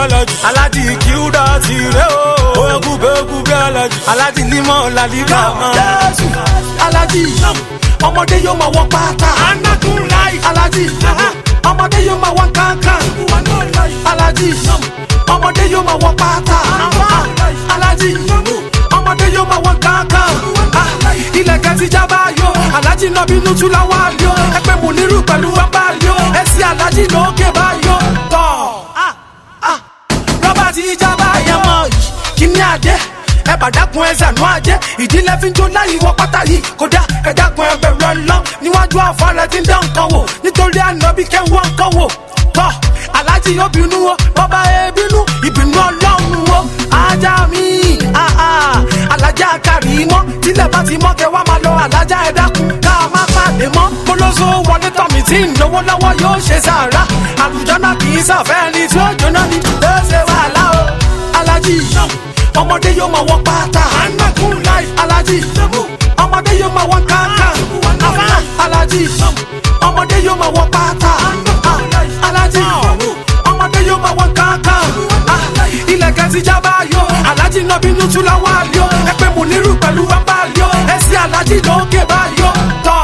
alájì alájì kíúdà ti rẹ o oya kúbe kúbe alájì alájì límọ̀ làlíkà mọ́. jésù alájì ọmọdé yóò máa wọ pátá anakun láì alájì ọmọdé yóò máa wọ kankan alájì ọmọdé yóò máa wọ pátá alájì ọmọdé yóò máa wọ kankan ilẹ̀kẹ̀ ti jábá yó alájì náà bínú tú láwọn àlíó ẹgbẹ́ mú nírú pẹ̀lú wábà àlíó ẹsẹ̀ alájì lókè báyó tọ̀ rọ́bà ti jábá yẹn mọ́ kíní àdé ẹ bá dákun ẹ zànú àjẹ ìdílé fi ń jó láyé wọ pátá yìí kódà ẹ dákun ẹ bẹ̀rù ọlọ́ níwájú àfọlẹ́ tí ń dán nǹkan wò nítorí ànábì kẹ́wọ́n nǹkan wò tọ́ aláàjì yóò bínú o bọ́bá ẹ bínú ìbínú ọlọ́run o ajá mi ah, ah, alájà kárí mọ́ tílẹ̀ bá ti mọ́ kẹ́ wá máa lọ alájà ẹ dákun ká má pàdé mọ́ kólóso wọlé tọ̀mí tí ń lówó lọ́wọ́ yóò ṣe sàrà àlùjọ́nà kì í sàfẹ́ ẹni tí ó jóná ni ó ṣe wàhálà o aláàjì ọmọdé yóò máa wọ pátá anakun láì aláàjì ọmọdé yóò máa wọ kankan aláàjì ọmọdé yóò máa wọ pátá aláàjì ọmọdé yóò máa wọ kankan ilẹ̀kẹ̀ ti jábá yó aláàjì náà bínú tú láwọn àlíó ẹgbẹ́ mú nírú pẹ̀lú wábà àlíó ẹsẹ̀ aláàjì lókè báyó tọ̀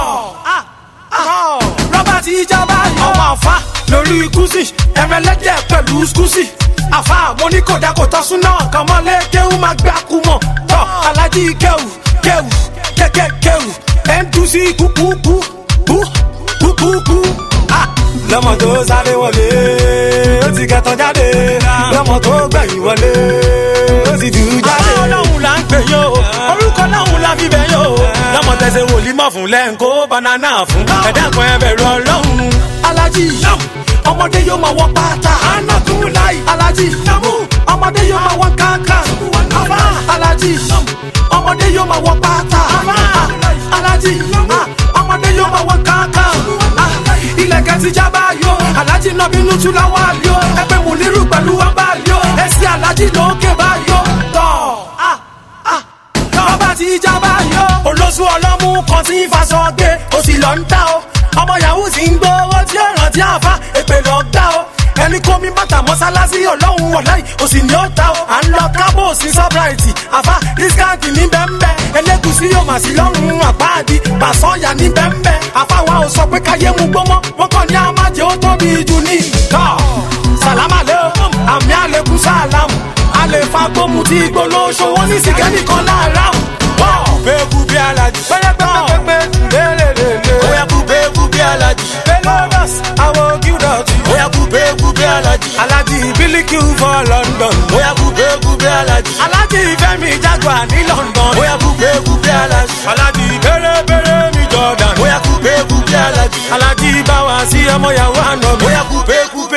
rọ́bà ti jábá yó ọmọ àfa lórí kùsì ẹ̀rẹ̀lẹ́dẹ̀ pẹ̀lú skùsì àfa mo ní kò dákò tọ́ súná kan mọ́lé kéwù máa gbé akúmọ̀ tọ́ alájí kéwù kéwù kéké kéwù mdc kúkúkú kú kúkúkú. lọ́mọ tó sáré wọlé ó ti kẹtàn jáde lọ́mọ tó gbẹ̀yìn wọlé ó ti dùn jáde. ọlọ́run là ń pè yó orúkọ ọlọ́run la fi bẹ̀ yó. lọ́mọ tẹ̀sẹ̀ wòlímọ̀ fún lẹ́ńkó banana fún ẹ̀dá kan ẹ bẹ̀rù ọlọ́run. alájí ọmọdé yóò máa wọ pátá anakun láì alájí ọmọdé yóò máa wọ kankan alájí ọmọdé yóò máa wọ pátá alájí ọmọdé yóò máa wọ kankan ilẹ̀kẹ̀ ti jábá yó alájí náà bínú tú láwọn àlíó ẹgbẹ́ mú nírú pẹ̀lú wábà àlíó ẹsẹ̀ alájí lókè báyó tọ̀ rọ́bà ti jábá yó olóṣù ọlọ́mú kan tí ń faṣọ gbé o sì lọ ń ta o ọmọ yahoo ti ń gbowó tí ó rántí àfa èpè lọ gbá o ẹni kó mi bàtà mọ́sálásí ọlọ́run wọ̀láì o sì ní ó ta o à ń lọ kábò sí sọ́bráìtì àfa dískáǹtì ní bẹ́ńbẹ́ ẹlẹ́gùsí yóò mà sí lọ́rùn àpáàdì pàṣọ́yà ní bẹ́ńbẹ́ àfa wa ò sọ pé káyé mu gbọ́mọ́ wọ́n kàn ní àmàjẹ́ ó tóbi jù ní ìtọ́ sàlámà lé o àmì àlékún sàlámù àlè fagbóhùn tí gbólóṣó wọn ní sìgẹ́nì kan láàárọ̀ kúbe kúbe alájì. pẹ́rẹ́pẹ́rẹ́pẹ́ lélelele. oya kúbe kúbe alájì. Pelodas, àwọn gíúdọ̀tì. oya kúbe kúbe alájì. Alájí Bílíkì for London. oya kúbe kúbe alájì. Alájí Fẹ́mi Jaguar ní London. oya kúbe kúbe alájì. Alájí Bẹ́rẹ́bẹ́rẹ́ mi Jordan. oya kúbe kúbe alájì. Alájí Báwa sí ọmọ yàwó àná mi. oya kúbe kúbe.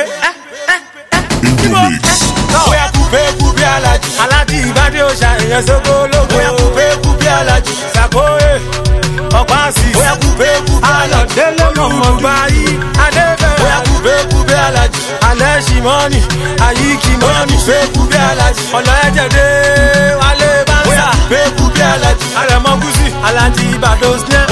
Mix. oya kúbe kúbe alájì. Alájí Ìbádé Òṣà èèyàn sóko ológo. oya kúbe kúbe alájì. Sàkóyè ọ̀pá sí. oya kúbe kúbe alájì. Alọ̀délé mọ̀mọ́ gbayí. oya Adébẹ̀rẹ̀. kúbe kúbe alájì. Alẹ́ ṣìmọ́nì. Àyíkí oya mọ́nì. kúbe kúbe alájì. Ọ̀lọ́ ẹ̀jẹ̀ dé. Wálé oya Bánsà. kúbe kúbe alájì. Àrẹ̀mọ Gúsì. Alájí Ìbàdàn Snẹ́.